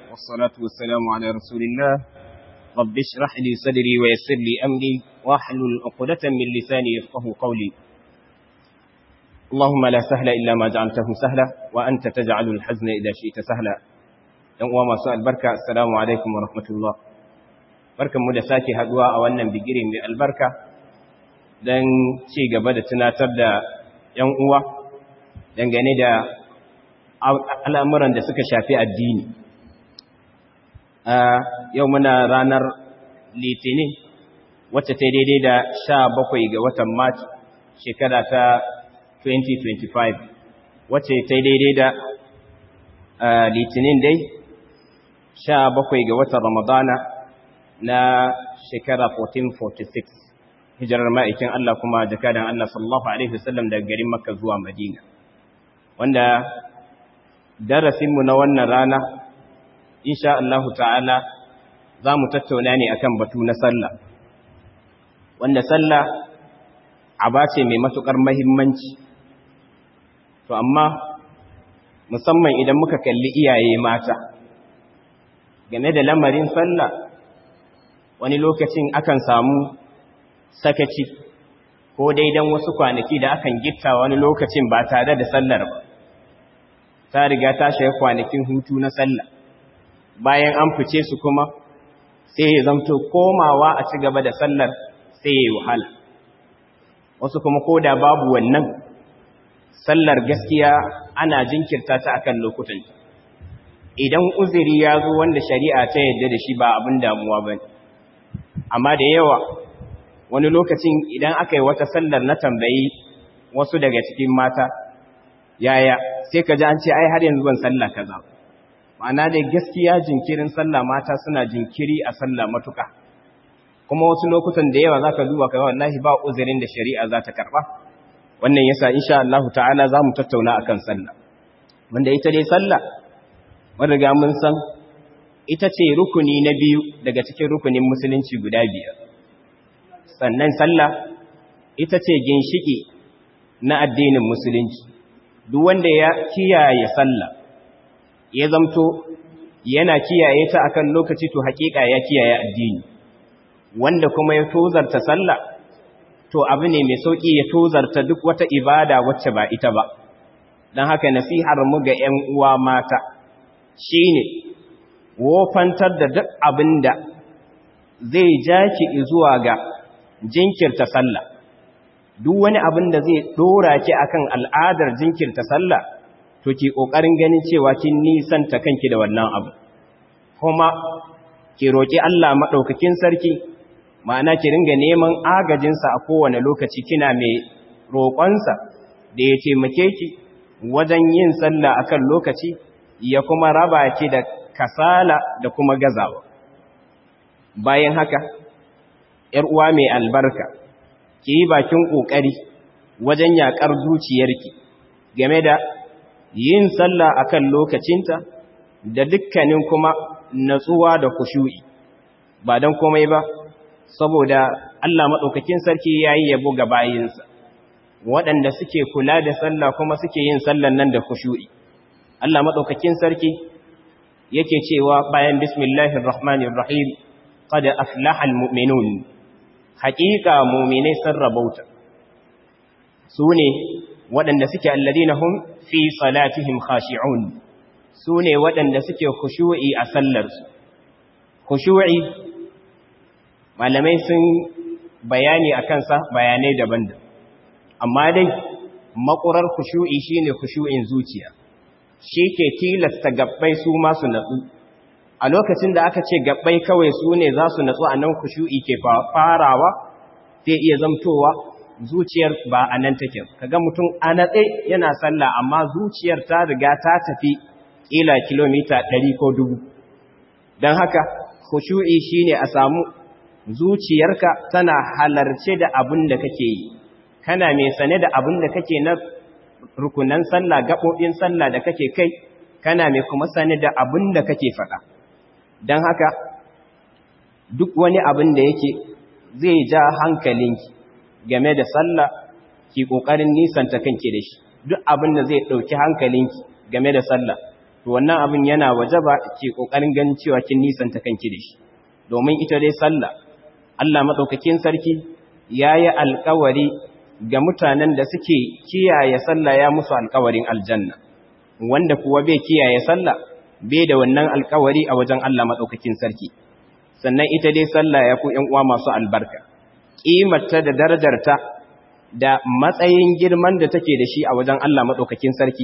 والصلاة والسلام على رسول الله رب اشرح لي صدري ويسر لي أمري واحلل عقدة من لساني يفقه قولي اللهم لا سهل إلا ما جعلته سهلا وأنت تجعل الحزن إذا شئت سهلا يوم ما سؤال بركة السلام عليكم ورحمة الله بركة مدساكي هدواء أولا بجري من البركة don ci gaba da tunatar da ‘yan uwa dangane da al'amuran da suka shafi addini. Yau muna ranar Litinin wacce ta daidai da sha bakwai ga watan March shekara ta 2025 wacce ta daidai da Litinin dai sha bakwai ga watan Ramadana na shekara 1446. hijirar ma'aikin Allah kuma jakadan Allah sallallahu Alaihi wasallam daga garin Makka zuwa Madina. Wanda darasinmu na wannan rana, insha Allah ta'ala za mu tattauna ne akan batu na sallah. Wanda sallah aba ce mai matuƙar mahimmanci. To, amma musamman idan muka kalli iyaye mata, game da lamarin sallah, wani lokacin akan samu sakaci ko daidan wasu kwanaki da akan gitta wani lokacin ba tare da sallar ba ta riga ta shiga kwanakin hutu na sallah bayan an fice su kuma sai ya zamto komawa a ci gaba da sallar sai ya yi wahala wasu kuma ko da babu wannan sallar gaskiya ana jinkirta ta akan lokutan idan uzuri ya zo wanda shari'a ta yadda da shi ba abin damuwa ba amma da yawa wani lokacin idan aka yi wata sallar na tambayi wasu daga cikin mata yaya sai ka ji an ce ai har yanzu ban sallah kaza ma'ana dai gaskiya jinkirin sallah mata suna jinkiri a sallah matuka kuma wasu lokutan da yawa zaka duba kai wallahi ba uzurin da shari'a za ta karba wannan yasa insha Allah ta'ala za mu tattauna akan sallah wanda ita dai sallah mun riga mun san ita ce rukuni na biyu daga cikin rukunin musulunci guda biyar sannan sallah ita ce ginshiki na addinin musulunci duk wanda ya kiyaye sallah ya zamto yana kiyaye ta akan lokaci to hakika ya kiyaye addini wanda kuma ya tozarta sallah to abu ne mai sauki ya tozarta duk wata ibada wacce ba ita ba don haka nasihar mu ga 'yan uwa mata shine wofantar da duk abinda zai jaki zuwa ga jinkirta sallah duk wani abin da zai dora ki akan al'adar jinkirta sallah to ki kokarin ganin cewa kin nisanta kanki da wannan abu kuma ki roki Allah madaukakin sarki ma'ana ki ringa neman agajin sa a kowane lokaci kina mai roƙonsa da ya taimake ki wajen yin sallah akan lokaci ya kuma raba ki da kasala da kuma gazawa bayan haka ‘yar uwa mai albarka, ki yi bakin ƙoƙari wajen yaƙar zuciyarki game da yin sallah a kan lokacinta da dukkanin kuma natsuwa da kushu'i, ba don komai ba, saboda Allah maɗaukakin sarki ya yi yabo ga bayinsa, waɗanda suke kula da sallah kuma suke yin sallan nan da kushu'i. Allah maɗaukakin sarki yake cewa bayan Bismillahirrahmanirrahim, قد أفلح المؤمنون haƙiƙa muminai sun rabauta su ne waɗanda suke alladina hum fi salatihim khashi'un su ne waɗanda suke khushu'i a sallarsu khushu'i malamai sun bayani a kansa bayanai daban da amma dai makurar khushu'i shine khushu'in zuciya shi ke tilasta gabbai su masu natsu a lokacin da aka ce gabbai kawai su ne za su natsu a nan kushu'i ke farawa sai iya zamtowa zuciyar ba a nan take kaga mutum a natse yana sallah amma zuciyar ta riga ta tafi kila kilomita 100 ko 1000 don haka kushu'i shine a samu zuciyarka tana halarce da abin da kake yi kana mai sane da abin da kake na rukunan sallah gaɓoɓin sallah da kake kai kana mai kuma sane da abin da kake faɗa don haka duk wani abin da yake zai ja hankalinki game da sallah ki ƙoƙarin nisanta kanki da shi duk abin da zai ɗauki hankalinki game da sallah to wannan abin yana wajaba ke kokarin ganin cewa kin nisanta kanki da shi domin ita dai sallah Allah madaukakin sarki yayi alƙawari ga mutanen da suke kiyaye sallah ya musu alƙawarin aljanna wanda kuwa bai kiyaye sallah bai da wannan alƙawari a wajen Allah madaukakin sarki sannan ita dai sallah ya ku ƴan uwa masu albarka kimarta da darajarta da matsayin girman da take da shi a wajen Allah madaukakin sarki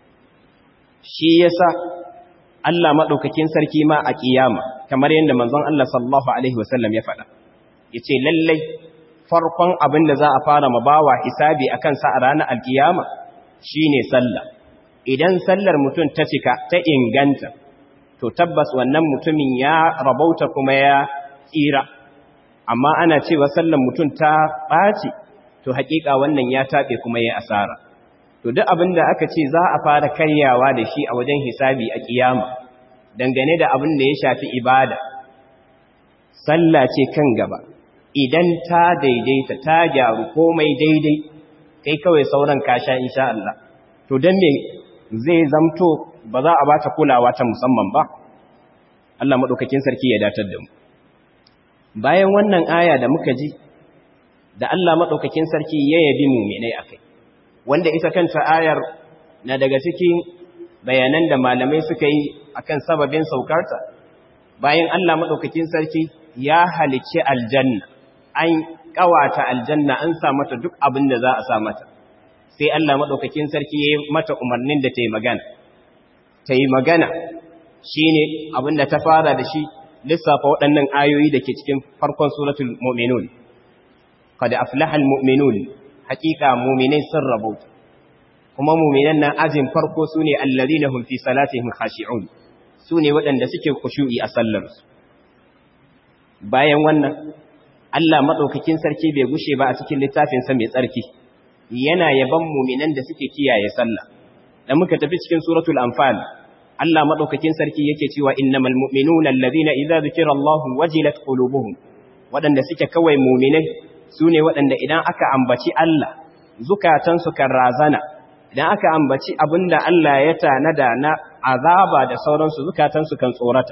shi yasa Allah madaukakin sarki ma a kiyama kamar yadda manzon Allah sallallahu alaihi wasallam ya faɗa yace lallai farkon abin da za a fara mabawa hisabi akan sa a ranar alkiyama shine sallah idan sallar mutum ta cika ta inganta to tabbas wannan mutumin ya rabauta kuma ya tsira amma ana cewa sallar mutum ta ɓaci to haƙiƙa wannan ya taɓe kuma ya asara to duk abin da aka ce za a fara karyawa da shi a wajen hisabi a kiyama dangane da abin da ya shafi ibada sallah ce kan gaba idan ta daidaita ta gyaru komai daidai kai kawai sauran kasha insha Allah to dan me zai zamto ba za a bata kulawa ta musamman ba Allah madaukakin sarki ya datar da mu bayan wannan aya da muka ji da Allah madaukakin sarki ya yabi mu'minai akai wanda ita kanta ayar na daga cikin bayanan da malamai suka yi akan sababin saukarta bayan Allah madaukakin sarki ya halicci aljanna an kawata aljanna an sa mata duk abin da za a sa mata sai Allah madaukakin sarki ya yi mata umarnin da ta yi magana ta yi magana shine abin da ta fara da shi lissafa waɗannan ayoyi da ke cikin farkon suratul mu'minun qad aflaha almu'minun haqiqa mu'minai sun rabauta kuma mu'minan nan ajin farko sune alladhina hum fi salatihim khashi'un sune waɗanda suke khushu'i a sallarsu bayan wannan Allah madaukakin sarki bai gushe ba a cikin littafin sa mai tsarki yana yaban mu'minan da suke kiyaye sallah da muka tafi cikin suratul anfal Allah madaukakin sarki yake cewa innamal mu'minuna alladhina idza dhukira Allahu wajilat qulubuhum wadanda suke kawai mu'minai sune wadanda idan aka ambaci Allah zukatansu kan razana idan aka ambaci abinda Allah ya tanada na azaba da sauransu zukatansu kan tsorata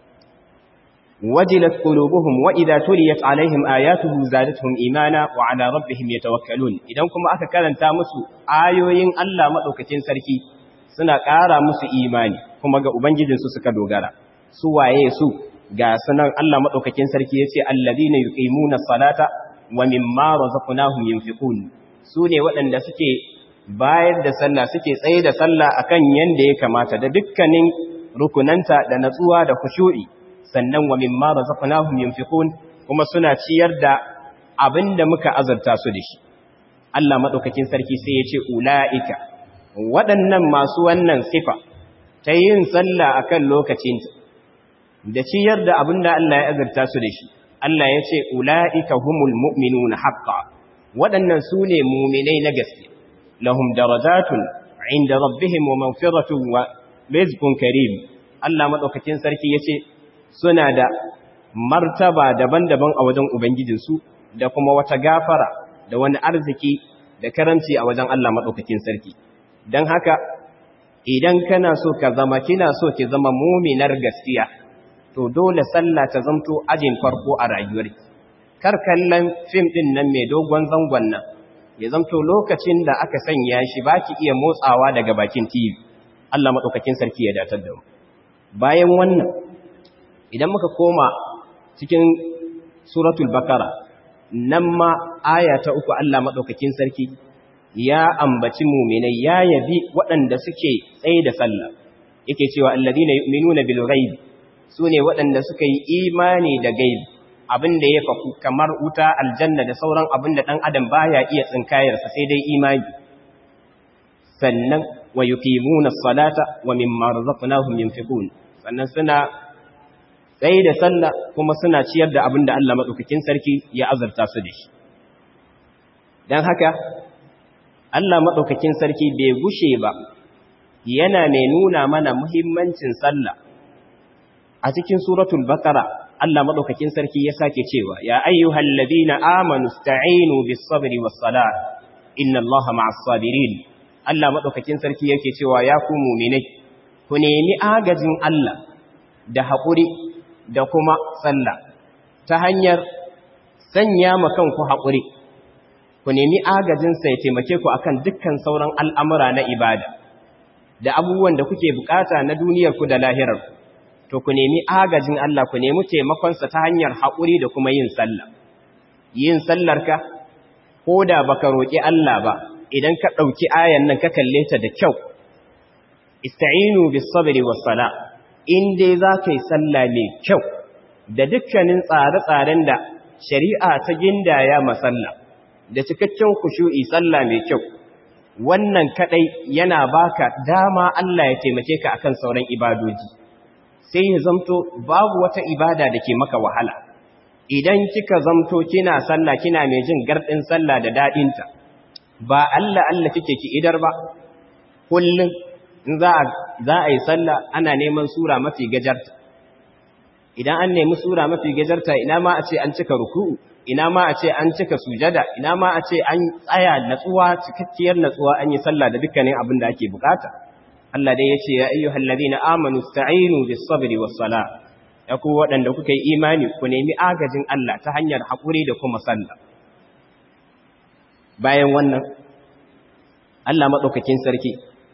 wajilat qulubuhum wa idza tuliyat alaihim ayatuhu zadatuhum imana wa ala rabbihim yatawakkalun idan kuma aka karanta musu ayoyin Allah madaukakin sarki suna ƙara musu imani kuma ga ubangijinsu suka dogara su waye su ga sunan Allah madaukakin sarki yace alladhina yuqimuna salata wa mimma razaqnahum yunfiqun su ne waɗanda suke bayar da sallah suke tsaye da sallah akan yanda ya kamata da dukkanin rukunanta da natsuwa da khushu'i sannan wa mimma razaqnahum yunfiqun kuma suna ciyar da abinda muka azurta su da shi Allah madaukakin sarki sai ya ce ulaika waɗannan masu wannan sifa ta yin sallah akan lokacinta da ciyar da abinda Allah ya azurta su da shi Allah ya ce ulaika humul mu'minuna haqqan waɗannan su ne mu'minai na gaske lahum darajatun inda rabbihim wa maghfiratun wa rizqun karim Allah madaukakin sarki yace suna da martaba daban-daban a wajen Ubangijinsu da kuma wata gafara da wani arziki da karanci a wajen Allah maɗaukakin sarki. Don haka, idan kana so ka zama kina so ki zama muminar gaskiya, to dole sallah ta zamto ajin farko a rayuwar Kar kallon fim ɗin nan mai dogon zangon nan, ya zamto lokacin da aka sanya shi ba ki iya motsawa daga bakin TV. Allah maɗaukakin sarki ya datar da mu. Bayan wannan, idan muka koma cikin suratul bakara nan ma aya ta uku Allah maɗaukakin sarki ya ambaci muminai ya yabi waɗanda suke tsaye da sallah yake cewa alladhina yu'minuna bil ghaib sune waɗanda suka yi imani da gaib abinda ya faku kamar wuta aljanna da sauran abinda dan adam baya iya tsinkayarsa sai dai imani sannan wa yuqimuna as-salata wa mimma razaqnahum yunfiqun sannan suna tsaye da sallah kuma suna ciyar da abin da Allah maɗaukakin sarki ya azurta su da shi. Don haka, Allah maɗaukakin sarki bai gushe ba, yana mai nuna mana muhimmancin sallah. A cikin suratul Bakara, Allah maɗaukakin sarki ya sake cewa, Ya ayyuhal ladina amanu sta'inu bis sabri was sala, inna Allah ma'as sabirin. Allah maɗaukakin sarki yake cewa ya ku muminai, ku nemi agajin Allah da haƙuri da kuma sallah ta hanyar sanya ma kanku haƙuri ku nemi agajinsa ya taimake ku akan dukkan sauran al'amura na ibada da abubuwan da kuke bukata na duniyarku da lahirarku to ku nemi agajin Allah ku nemi taimakonsa ta hanyar haƙuri da kuma yin sallah yin sallarka ko da baka roƙi Allah ba idan ka ɗauki ayan nan ka kalle ta da kyau ista'inu bis sabri was sala in dai za ka yi sallah mai kyau da dukkanin tsare-tsaren da shari'a ta gindaya masalla da cikakken kushu'i sallah mai kyau wannan kadai yana baka dama Allah ya taimake ka akan sauran ibadoji sai ya zamto babu wata ibada da ke maka wahala idan kika zamto kina sallah kina mai jin gardin sallah da dadinta ba Allah Allah kike ki idar ba kullun in za a za a yi sallah ana neman sura mafi gajarta idan an nemi sura mafi gajarta ina ma a ce an cika ruku'u ina ma a ce an cika sujada ina ma a ce an tsaya natsuwa cikakkiyar natsuwa an yi sallah da dukkanin abin da ake bukata Allah dai yace ya ayyuhal ladina amanu sta'inu bis sabri was sala ya ku waɗanda kuka yi imani ku nemi agajin Allah ta hanyar haƙuri da kuma sallah bayan wannan Allah madaukakin sarki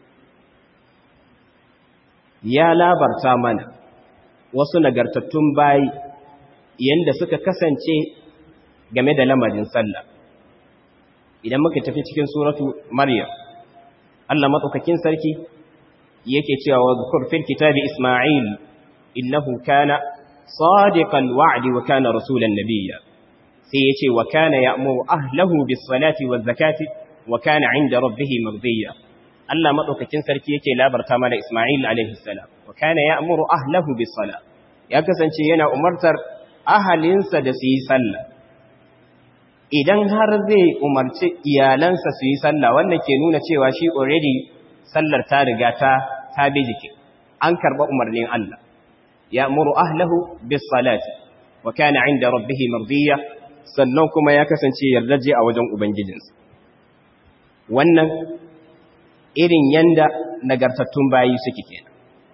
ya labarta mana wasu nagartattun bayi yanda suka kasance game da lamarin sallah idan muka tafi cikin suratu maryam Allah madaukakin sarki yake cewa wa zkur fil kitabi isma'il innahu kana sadiqal wa'di wa kana rasulan nabiyya sai yace wa kana ya'muru ahlahu bis salati waz zakati wa kana 'inda rabbih mardiya Allah madaukakin sarki yake labarta mana Isma'il alaihi salam wa kana ya'muru ahlahu bis salat ya kasance yana umartar ahalinsa da su yi sallah idan har zai umarci iyalansa su yi sallah wannan ke nuna cewa shi already sallar ta riga ta ta bi jiki an karba umarnin Allah ya'muru ahlahu bis salati wa kana 'inda rabbih mardiya sannan kuma ya kasance yardaje a wajen ubangijinsa wannan irin yanda nagartattun bayi suke kenan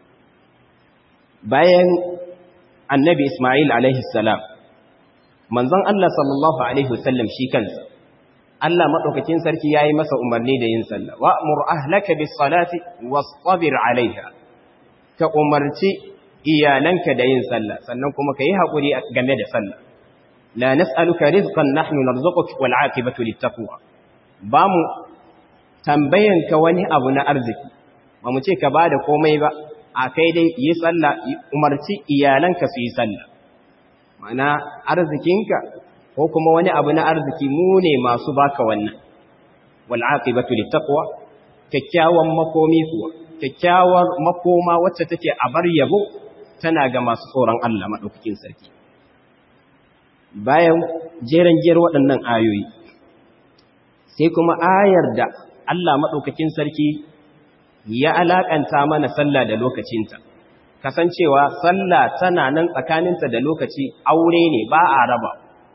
bayan annabi Ismail alaihi salam manzon Allah sallallahu alaihi wasallam shi kansa Allah madaukakin sarki yayi masa umarni da yin sallah wa'mur ahlaka bis salati wastabir alaiha ka umarci iyalanka da yin sallah sannan kuma kai hakuri game da sallah la nas'aluka rizqan nahnu narzuquka wal 'aqibatu littaqwa ba mu tambayanka wani abu na arziki ba mu ce ka bada komai ba a kai dai yi sallah umarci iyalanka su yi sallah mana arzikinka ko kuma wani abu na arziki mu ne masu baka wannan wal aqibatu littaqwa kyakkyawan makomi kuwa kyakkyawar makoma wacce take a bar yabo tana ga masu tsoron Allah madaukakin sarki bayan jeren jer waɗannan ayoyi sai kuma ayar da Allah madaukakin sarki ya alakanta mana sallah da lokacinta kasancewa sallah tana nan tsakaninta da lokaci aure ne ba a raba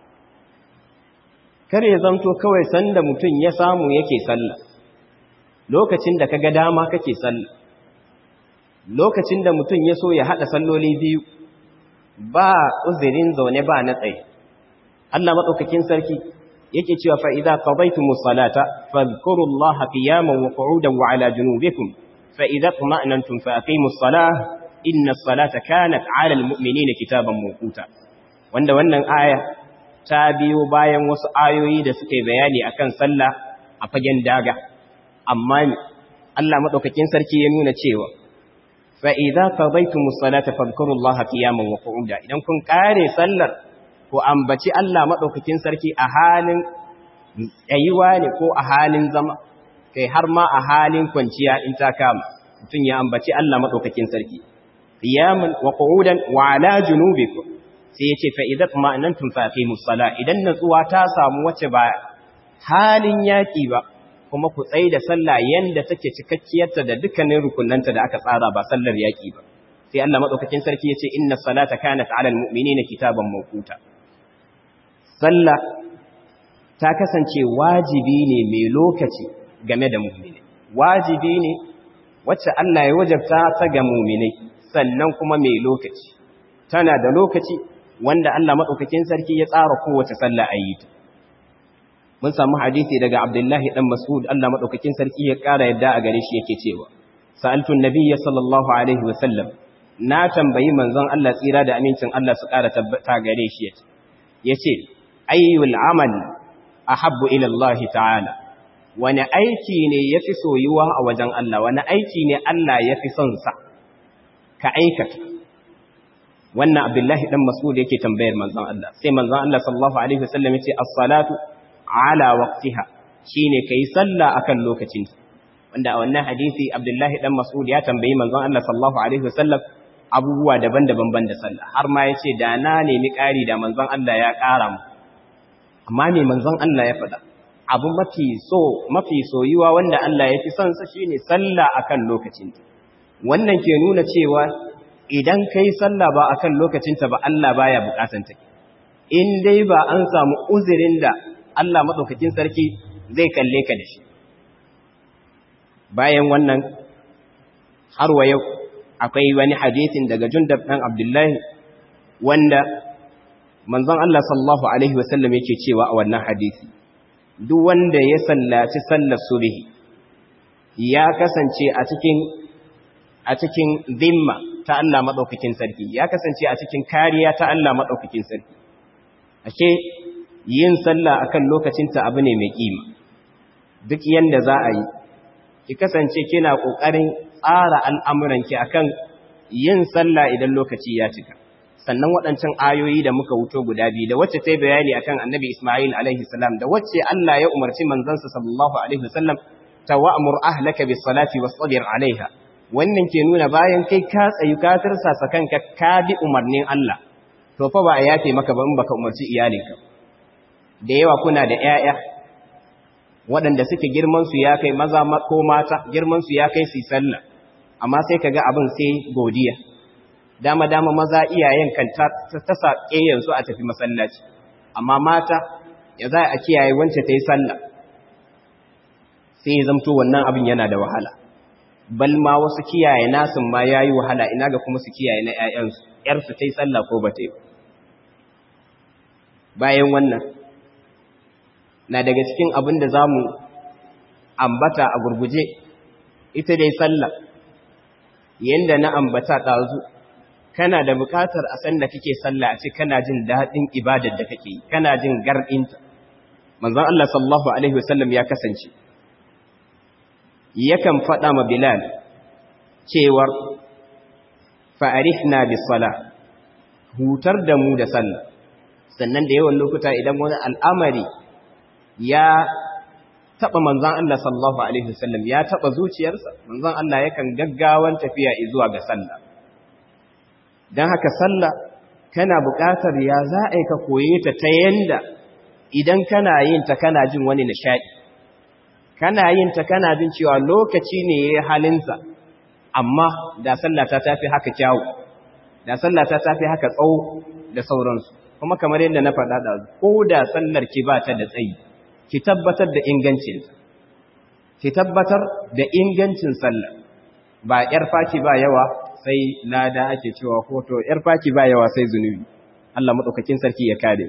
kar ya zanto kawai sanda mutum ya samu yake sallah lokacin da kaga dama kake sallah lokacin da mutum ya so ya hada salloli biyu ba uzurin zaune ba na tsaye Allah madaukakin sarki yake cewa fa idza qadaytumus salata fadhkurullaha qiyaman wa qu'udan wa ala junubikum fa idza tuma'nantum fa aqimus salah inna salata kanat 'ala almu'minina kitaban mawquta wanda wannan aya ta biyo bayan wasu ayoyi da suke bayani akan sallah a fagen daga amma Allah madaukakin sarki ya nuna cewa fa idza qadaytumus salata fadhkurullaha qiyaman wa qu'uda idan kun kare sallar ko ambaci Allah madaukakin sarki a halin tsayuwa ne ko a halin zama kai har ma a halin kwanciya in ta kama mutum ya ambaci Allah madaukakin sarki qiyaman wa qu'udan wa ala junubikum sai yace fa idza ma'anantum fa aqimus sala idan natsuwa ta samu wace ba halin yaki ba kuma ku tsaye da sallah yanda take cikakkiyarta da dukkanin rukunanta da aka tsara ba sallar yaki ba sai Allah madaukakin sarki yace inna salata kanat 'ala almu'minina kitaban mawquta sallah ta kasance wajibi ne mai lokaci game da mu'mini wajibi ne wacce Allah ya wajabta ta ga mu'minai sannan kuma mai lokaci tana da lokaci wanda Allah madaukakin sarki ya tsara kowace sallah a yi ta mun samu hadisi daga Abdullahi dan Mas'ud Allah madaukakin sarki ya kara yadda a gare shi yake cewa sa'altu an-nabiyya sallallahu alaihi wa sallam na tambayi manzon Allah tsira da amincin Allah su kara tabbata gare shi yace yace ayyul amal ahabbu ila Allah ta'ala wani aiki ne yafi soyuwa a wajen Allah wani aiki ne Allah yafi son sa ka aikata wannan Abdullahi dan Mas'ud yake tambayar manzon Allah sai manzon Allah sallallahu alaihi wasallam yace as-salatu ala waqtiha shine kai sallah akan lokacin wanda a wannan hadisi Abdullahi dan Mas'ud ya tambayi manzon Allah sallallahu alaihi wasallam abubuwa daban-daban banda sallah har ma yace da na nemi ƙari da manzon Allah ya ƙara mu amma me manzon Allah ya faɗa abu mafi so mafi soyuwa wanda Allah ya fi son sa shine sallah akan lokacin wannan ke nuna cewa idan kai sallah ba akan lokacin ta ba Allah baya bukatan ta in dai ba an samu uzurin da Allah madaukakin sarki zai kalle ka da shi bayan wannan har wa yau akwai wani hadisin daga Jundab dan Abdullahi wanda manzon Allah sallallahu alaihi wasallam yake cewa a wannan hadisi duk wanda ya sallaci sallar subhi ya kasance a cikin a cikin zimma ta Allah madaukakin sarki ya kasance a cikin kariya ta Allah madaukakin sarki ashe yin sallah akan lokacin ta abu ne mai kima duk yanda za a yi ki kasance kina kokarin tsara al'amuranki akan yin sallah idan lokaci ya cika sannan waɗancan ayoyi da muka wuto guda biyu da wacce ta yi bayani akan annabi Ismail alaihi salam da wacce Allah ya umarci manzansa sallallahu alaihi wasallam ta wa'mur ahlaka bis salati wasbir alaiha wannan ke nuna bayan kai ka tsayu ka tirsasa kanka ka bi umarnin Allah to fa ba a yafe maka ba in baka umarci iyalinka da yawa kuna da ƴaƴa waɗanda suke girman su ya kai maza ko mata girman su ya kai su sallah amma sai kaga abin sai godiya dama-dama maza iyayen kan ta sa su a tafi masallaci amma mata ya za a kiyaye wance ta yi sallah sai zamto wannan abin yana da wahala bal ma wasu kiyaye nasin ma ya yi wahala ina ga kuma su kiyaye na ‘ya'yansu ‘yarsu ta yi sallah ko ba ta yi bayan wannan na daga cikin abin da za mu ambata a gurguje ita dai sallah yadda na ambata ɗazu kana da buƙatar a san da kake sallah a ce kana jin daɗin ibadar da kake kana jin garɗinta manzon Allah sallallahu alaihi wasallam ya kasance yakan faɗa ma Bilal cewar fa'arifna bis sala hutar da mu da sallah sannan da yawan lokuta idan wani al'amari ya taɓa manzon Allah sallallahu alaihi wasallam ya taɓa zuciyarsa manzon Allah yakan gaggawan tafiya zuwa ga sallah don haka sallah kana buƙatar ya za a yi ka koye ta ta yanda idan kana yin ta kana jin wani nishaɗi kana yin ta kana jin cewa lokaci ne ya yi halinsa amma da sallah ta tafi haka kyawu da sallah ta tafi haka tsawo da sauransu kuma kamar yadda na faɗa da ko da sallar ki ba ta da tsayi ki tabbatar da ingancinta ki tabbatar da ingancin sallah ba ƴar faki ba yawa sai lada ake cewa hoto ‘yar faki ba yawa sai zunubi, Allah maɗaukakin sarki ya kare.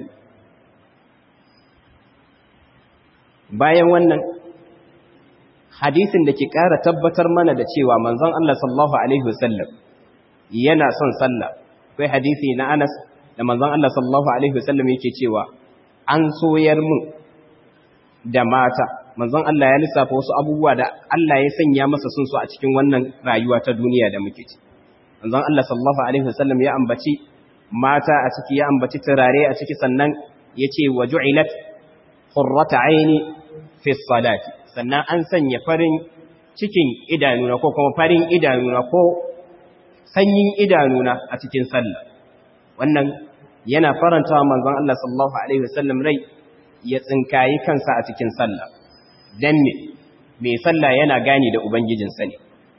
Bayan wannan, hadisin da ke ƙara tabbatar mana da cewa manzon Allah sallallahu Alaihi wasallam yana son sallah, kai hadisi na Anas da manzon Allah sallallahu Alaihi wasallam yake cewa an soyar mu da mata, manzon Allah ya lissafa wasu abubuwa da Allah ya sanya masa sun so a cikin wannan rayuwa ta duniya da muke ci. manzon Allah sallallahu alaihi wasallam ya ambaci mata a ciki ya ambaci turare a ciki sannan yace waju'ilat qurrata aini fi salati sannan an sanya farin cikin idanuna ko kuma farin idanuna ko sanyin idanuna a cikin sallah wannan yana faranta manzon Allah sallallahu alaihi wasallam rai ya tsinkayi kansa a cikin sallah dan me mai sallah yana gani da ubangijinsa ne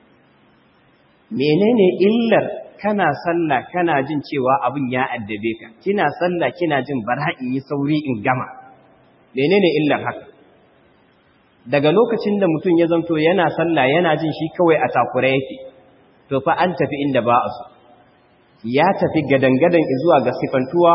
menene illar kana sallah kana jin cewa abin ya addabe ka kina sallah kina jin bara in yi sauri in gama menene illar haka daga lokacin da mutum ya zanto yana sallah yana jin shi kawai a takure yake to fa an tafi inda ba a so ya tafi gadangadan zuwa ga sifantuwa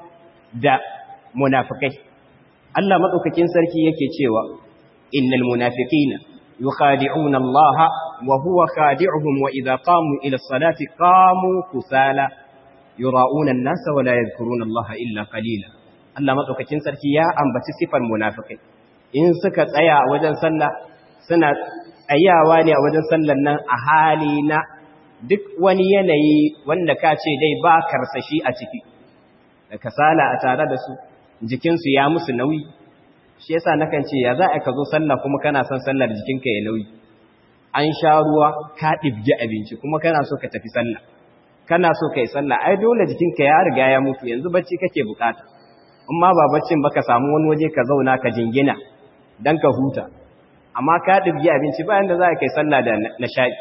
da munafikai Allah madaukakin sarki yake cewa innal munafiqina yukhadi'una Allah wa huwa khadi'uhum wa idha qamu ila as-salati qamu kusala yura'una an-nasa wa la yadhkuruna Allah illa qalila Allah madaukakin sarki ya ambaci sifar munafikai in suka tsaya a wajen sallah suna tsayawa ne a wajen sallan nan a hali na duk wani yanayi wanda ka ce dai ba karsashi a ciki da kasala a tare da su jikinsu ya musu nauyi shi yasa nakan ce ya za a ka zo sallah kuma kana son sallar jikinka ya nauyi an sha ruwa ka ɗibgi abinci kuma kana so ka tafi sallah kana so ka yi sallah ai dole jikinka ya riga ya mutu yanzu bacci kake bukata in ma ba baccin ba ka samu wani waje ka zauna ka jingina dan ka huta amma ka ɗibgi abinci bayan da za ka yi sallah da nishaɗi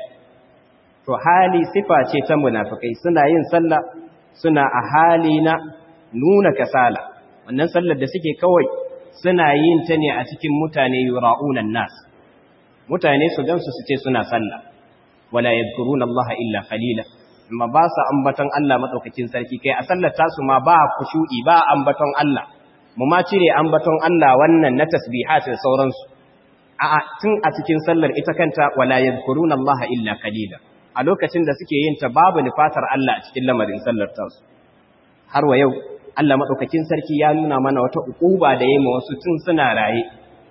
to hali sifa ce ta munafikai suna yin sallah suna a hali na nuna kasala wannan sallar da suke kawai suna yin ta ne a cikin mutane yura'unan nas mutane su gansu su ce suna sallah wala yadhkuruna Allah illa qalila amma ba sa ambaton Allah madaukakin sarki kai a sallar tasu ma ba kushu'i ba ambaton Allah mu ma cire ambaton Allah wannan na tasbihat da sauransu a'a tun a cikin sallar ita kanta wala yadhkuruna Allah illa qalila a lokacin da suke yin ta babu nufatar Allah a cikin lamarin sallar tasu har wa yau Allah madaukakin sarki ya nuna mana wata ukuba da yayi ma wasu tun suna raye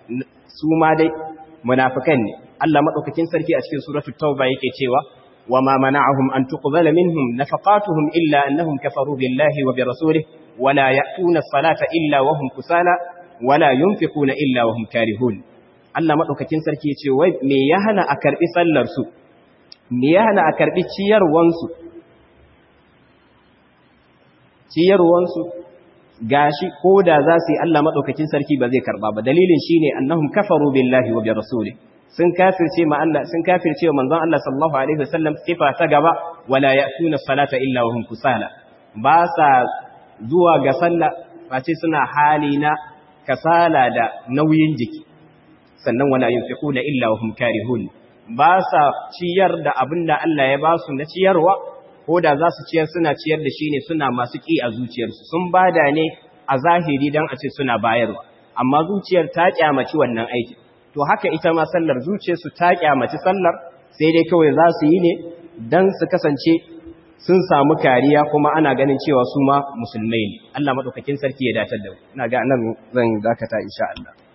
su ma dai munafikan ne Allah madaukakin sarki a cikin suratul tauba yake cewa wama mana'ahum an tuqbala minhum nafaqatuhum illa annahum kafaru billahi wa bi rasulihi wala ya'tuna as-salata illa wa hum kusala wala yunfiquna illa wa hum karihun Allah madaukakin sarki yace wai me ya hana a karbi sallar su me ya hana a karbi ciyarwansu ciyarwansu gashi ko da za su yi Allah maɗaukakin sarki ba zai karɓa ba dalilin shi ne annahum kafaru billahi wa bi rasuli sun kafirce ma Allah sun kafirce wa manzon Allah sallallahu alaihi wasallam sifa ta gaba wala ya'tuna salata illa wa hum kusala ba sa zuwa ga sallah face suna hali na kasala da nauyin jiki sannan wala yunfiquna illa wa hum karihun ba sa ciyar da abinda Allah ya ba su na ciyarwa ko da za su ciyar suna ciyar da shi ne suna masu ƙi a zuciyarsu sun bada ne a zahiri don a ce suna bayarwa amma zuciyar ta kyamaci wannan aiki to haka ita ma sallar zuciyarsu ta kyamaci sallar sai dai kawai za su yi ne don su kasance sun samu kariya kuma ana ganin cewa su ma musulmai ne Allah maɗaukakin sarki ya datar da mu ina ga nan zan dakata insha Allah